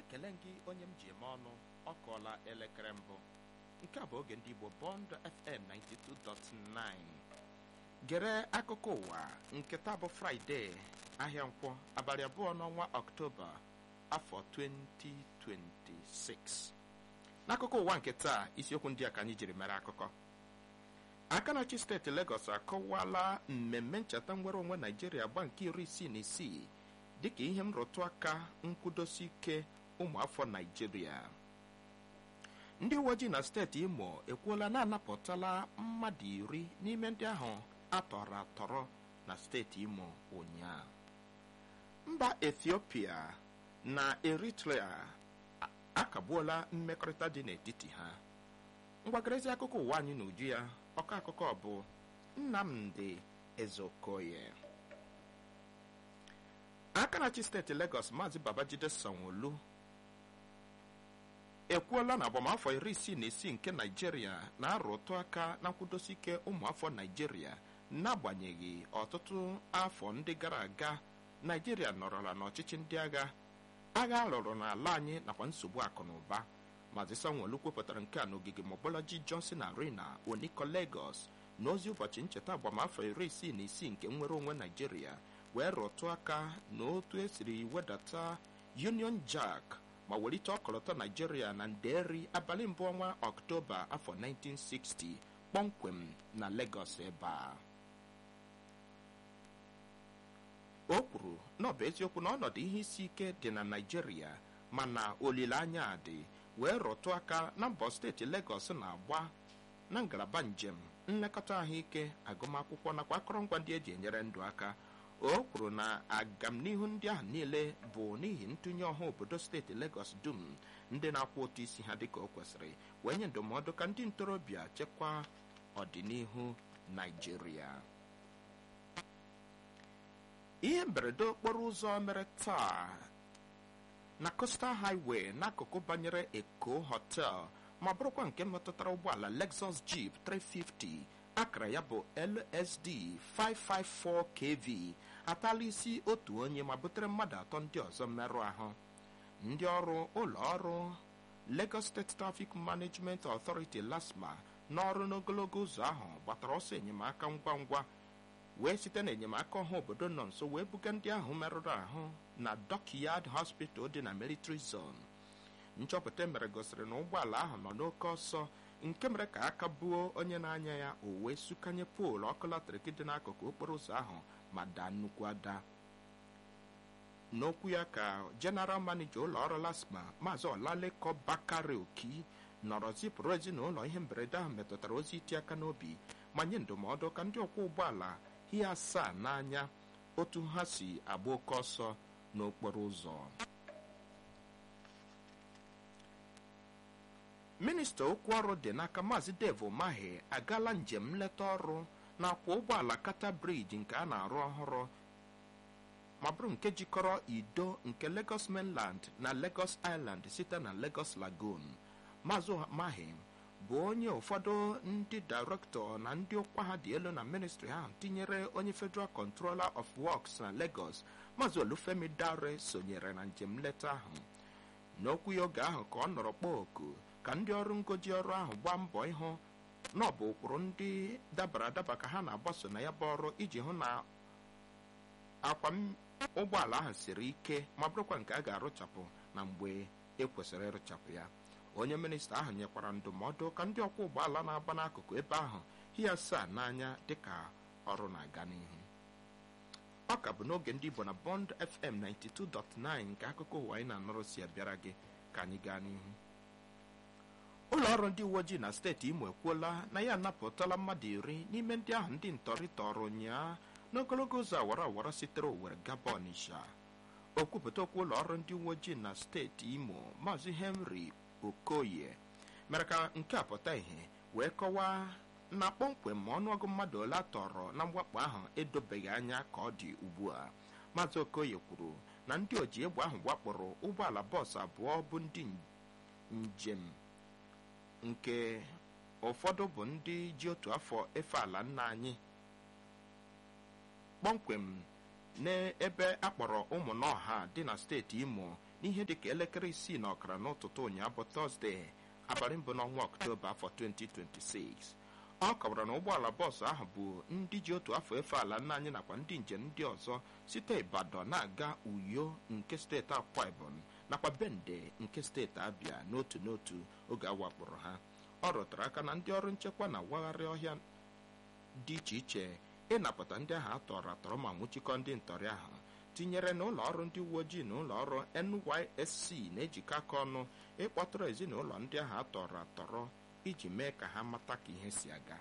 ekele gị onye m ji eme ọnụ ọ kọọla elekere mbụ nke a bụ oge ndị Igbo Bond FM 92.9 gere akụkọ ụwa nke taa bụ Fraịde ahịa nkwọ abalị abụọ n'ọnwa Ọktoba afọ 2026 n'akụkọ ụwa nke taa isiokwu ndị a ka anyị jiri mere akụkọ aka na-achị steeti Lagos akọwala mmemme ncheta nnwere onwe Naijiria gba nke iri isii na isii dịka ihe nrụtụ aka nkwudosi ike ụmụafọ Naijiria ndị uwe ojii na steeti Imo ekwuola na-anapụtala mmadụ iri n'ime ndị ahụ atọrọ atọrọ na steeti Imo ụnyaahụ mba Ethiopia na Eritrea akagbuola mmekọrịta dị n'etiti ha ngwagarezi akụkọ ụwa anyị n'uju ya ọkọ akụkọ bụ Nnamdi Ezeokoye aka na-achị steeti Lagos Maazị Babajide Sanwo-Olu ekwuola na agbamafọ iri isii na isii nke Naijiria na-arụtụ aka na nkwudosi ike ụmụafọ Naijiria n'agbanyeghị ọtụtụ afọ ndị gara aga Naijiria nọrọla n'ọchịchị ndị agha agha alụrụ n'ala anyị nakwa nsogbu akụ na ụba Maazị Sanwo-Olu kwupụtara nke a n'ogige Mobolaji Johnson Arena Oniko Lagos n'ozi ụbọchị ncheta agbamafọ iri isii na isii nke nnwere onwe Naijiria wee rụtụ aka n'otu esiri wedata Union Jack ma welite ọkọlọtọ Naijiria na Nderi abalị mbụ ọnwa Ọktoba afọ 1960 kpọmkwem na Lagos ebe a o kwuru na ọ bụ eziokwu na ọnọdụ ihe isi ike dị na Naijiria mana olileanya dị wee rụtụ aka na mbọ steeti Lagos na-agba na ngalaba njem nlekọta ahụike agụmakwụkwọ nakwa akụrụngwa ndị eji enyere ndụ aka o kwuru na agamnihu ndị ahụ niile bụ n'ihi ntụnye ọha obodo steeti Lagos dum ndị na-akwụ ụtụ isi ha dịka o kwesịrị wee nye ndụmọdụ ka ndị ntorobịa chekwaa ọdịnihu Naijiria ihe mberede okporo ụzọ mere taa na Coastal Highway n'akụkụ banyere Eko Hotel ma bụrụkwa nke metụtara ụgbọala Lexus Jeep 350 akara ya bụ LSD 554 KV atala isi otu onye ma butere mmadụ atọ ndị ọzọ mmerụ ahụ ndị ọrụ ụlọ ọrụ Lagos State Traffic Management Authority LASMA n'ọrụ n'ogologo ụzọ ahụ gbatara ọsọ enyemaka ngwa ngwa wee site na enyemaka ọha obodo nọ nso wee buga ndị ahụ merụrụ ahụ na Dockyard Hospital dị na Military Zone nchọpụta mere gosiri na ụgbọala ahụ nọ n'oke ọsọ nke mere ka aka buo onye na-anya ya o wee sụkanye poolu ọkụ latrik dị n'akụkụ okporo ụzọ ahụ ma daa nnukwu ada n'okwu ya ka General Manager ụlọ ọrụ LASMA Maazị Olaleko Bakari Oki nọrọ zipụrụ ezinụlọ ihe mberede ahụ metụtara ozi iti aka n'obi ma nye ndụmọdụ ka ndị ọkwọ ụgbọala ihe asaa n'anya otu ha si agba oke ọsọ n'okporo ụzọ minista okwu ọrụ dị n'aka maazị Dave Umahi agaala njem nleta ọrụ na-akwọ ụgbọala Kata Bridge nke a na-arụ ọhụrụ ma bụrụ nke jikọrọ Ido nke Lagos Mainland na Lagos Island site na Lagos Lagoon maazị Umahi bụ onye ụfọdụ ndị dairektọ na ndị ụkwa ha dị elu na ministri ahụ tinyere onye Federal Controller of Works na Lagos maazị Olufemi Dare sonyere na njem nleta ahụ n'okwu ya oge ahụ ka ọ nọrọ kpọọ oku ka ndị ọrụ ngoji ọrụ ahụ gbaa mbọ ịhụ na ọ bụ ụkpụrụ ndị dabara adaba ka ha na-agbaso na ya bụ ọrụ iji hụ na akwa ụgbọala ahụ siri ike ma bụrụkwa nke a ga-arụchapụ na mgbe ekwesịrị ịrụchapụ ya onye minista ahụ nyekwara ndụmọdụ ka ndị ọkwọ ụgbọala na-agba n'akụkụ ebe ahụ hie asaa n'anya dịka ọrụ na-aga n'ihu ọ ka bụ n'oge ndị Igbo na Bond FM 92.9 nke akụkọ ụwa anyị na-anọrọ si abịara gị ka anyị gaa n'ihu ụlọ ọrụ ndị uwe ojii na steeti Imo ekwuola na ya anapụtala mmadụ iri n'ime ndị ahụ ndị ntọrị tọrọ ụnyaa n'ogologo ụzọ awara awara sitere Owerri gaba Ọnịsha okwupụta okwu ụlọ ọrụ ndị uwe ojii na steeti Imo Maazị Henry Okoye mere ka nke a pụta ìhè wee kọwaa na kpọmkwem ma ọnụọgụ mmadụ ole a tọrọ na mwakpo ahụ edobeghị anya ka ọ dị ugbu a Maazị Okoye kwuru na ndị oji egbe ahụ wakporo ụgbọala bọọsụ abụọ bụ ndị njem nke ụfọdụ bụ ndị ji otu afọ efe ala nna anyị kpọmkwem n'ebe akpọrọ ụmụnọha dị na steeti Imo n'ihe dịka elekere isii na ọkara n'ụtụtụ ụnyaahụ bụ tọzdee abalị mbụ n'ọnwa ọktoba afọ 2026 ọ kọwara na ụgbọala bọọsụ ahụ bụ ndị ji otu afọ efe ala nna anyị nakwa ndị njem ndị ọzọ site Ibadan na-aga Uyo nke steeti Akwa Ibom nakwa Bende nke steeti Abia n'otu n'otu oge awakporo ha ọ rụtara aka na ndị ọrụ nchekwa na wagharị ọhịa dị iche iche ịnapụta ndị ahụ atọrọ atọrọ ma nwụchikọ ndị ntọrị ahụ tinyere na ụlọ ọrụ ndị uwe ojii na ụlọ ọrụ NYSC na-ejikọ aka ọnụ ịkpọtụrụ ezinụlọ ndị ahụ atọrọ atọrọ iji mee ka ha mata ka ihe si aga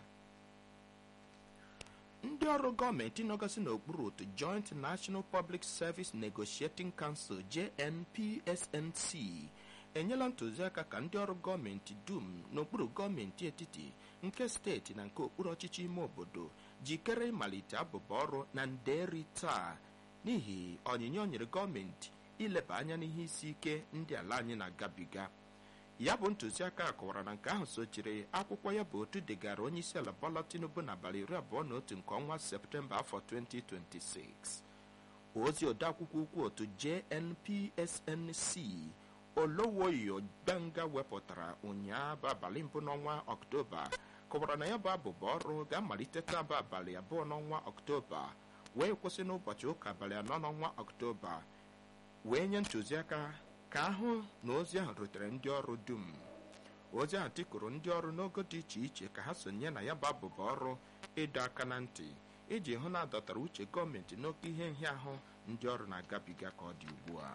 ndị ọrụ gọọmenti nọgasị n'okpuru otu Joint National Public Service Negotiating Council JNPSNC enyela ntụziaka ka ndị ọrụ gọọmenti dum n'okpuru gọọmenti etiti nke steeti na nke okpuru ọchịchị ime obodo jikere ịmalite abụba ọrụ na nderi taa n'ihi onyinye o nyere gọọmenti ileba anya n'ihe isi ike ndị ala anyị na-agabiga ya bụ ntụziaka kọwara na nke ahụ sochiri akwụkwọ ya bụ otu degara onye isi ala Bola Tinubu n'abalị iri abụọ na otu nke ọnwa Septemba afọ 2026 ozi odeakwụkwọ ukwu otu JNPSNC Olowoyo Gbanga wepụtara ụnyaahụ bụ abalị mbụ n'ọnwa Ọktoba kọwara na ya bụ abụba ọrụ ga-amalite taa bụ abalị abụọ n'ọnwa Ọktoba wee kwụsị n'ụbọchị ụka abalị anọ n'ọnwa Ọktoba wee nye ntụziaka ka ahụ na ozi ahụ rutere ndị ọrụ dum ozi ahụ tikụrụ ndị ọrụ n'ogo dị iche iche ka ha sonye na ya bụ abụba ọrụ ịdọ aka na ntị iji hụ na adọtara uche gọọmenti n'oke ihe nhịahụ ndị ọrụ na-agabiga ka ọ dị ugbu a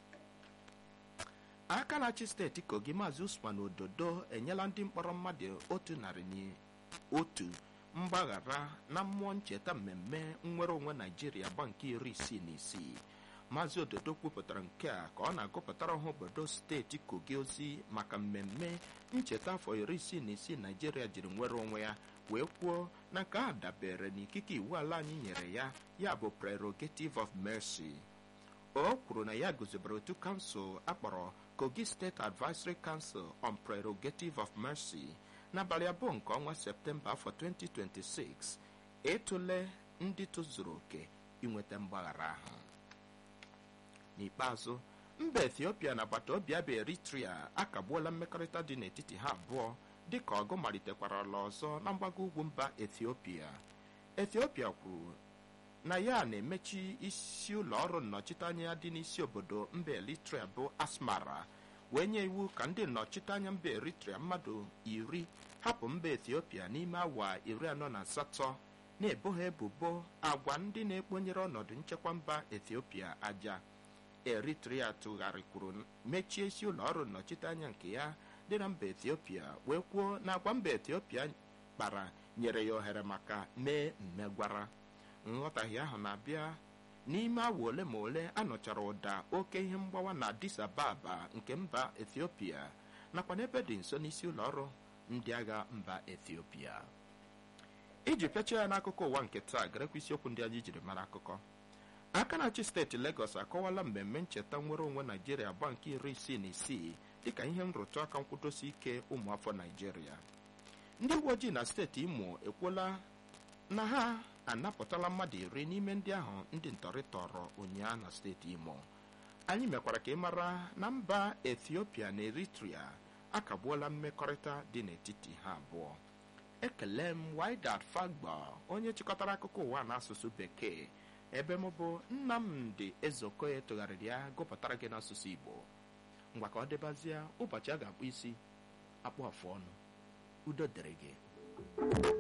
aka na-achị steeti kogi maazị usman ododo enyela ndị mkpọrọ mmadụ otu narị na otu mgbaghara na mmụọ ncheta mmemme nnwere onwe naijiria gba nke iri isii na isii maazị ododo kwupụtara nke a ka ọ na-agụpụtara ọha obodo steeti kogi ozi maka mmemme ncheta afọ iri isii na isii naijiria jiri nwere onwe ya wee kwuo na nke a dabere n'ikike iwu ala anyị nyere ya ya bụ prerogative of mercy o kwuru na ya guzobere otu kansụl akpọrọ kogi state advisory council on prerogative of mercy n'abalị abụọ nke ọnwa septemba afọ 2026 ịtụle ndị tozuru oke inweta mgbaghara ahụ n'ikpeazụ mba ethiopia na agbata obi abịa eritrea akagbuola mmekọrịta dị n'etiti ha abụọ dịka ọgụ malitekwara ala ọzọ na mgbago ugwu mba ethiopia ethiopia kwuru na ya na-emechi isi ụlọ ọrụ nnọchiteanya ya dị n'isi obodo mba eritrea bụ asmara wee nye iwu ka ndị nnọchiteanya mba eritrea mmadụ iri hapụ mba ethiopia n'ime awa iri anọ na asatọ na-ebo ha ebubo agwa ndị na-ekponyere ọnọdụ nchekwa mba ethiopia aja eritrea tụgharịkwuru mechie isi ụlọ ọrụ nnọchiteanya nke ya dị na mba ethiopia wee kwuo na agwa mba ethiopia kpara nyere ya ohere maka mee mmegwara nghọtahie ahụ na-abịa n'ime awa ole ma ole anụchara ụda oke ihe mgbawa na addis ababa nke mba ethiopia nakwa n'ebe dị nso n'isi ụlọ ọrụ ndị agha mba ethiopia iji pịachie ya n'akụkọ ụwa nke taa garekwa isiokwu ndị anyị jiri mara akụkọ aka na-achị steeti Lagos akọwala mmemme ncheta nnwere onwe Naijiria agba nke iri isii na isii dịka ihe nrụtụ aka nkwụdosi ike ụmụafọ Naijiria ndị uwe ojii na steeti Imo ekwuola na ha anapụtala mmadụ iri n'ime ndị ahụ ndị ntọrị tọrọ ụnyaahụ na steeti Imo anyị mekwara ka ị mara na mba Ethiopia na Eritrea akagbuola mmekọrịta dị n'etiti ha abụọ ekele m Wydad Fagba onye chịkọtara akụkọ ụwa n'asụsụ bekee ebe m bụ Nnamdi Ezeokoye tụgharịrị ya gụpụtara gị n'asụsụ Igbo ngwa ka ọ dịbazie ụbọchị a ga-akpụ isi akpụ afụ ọnụ udo dịrị gị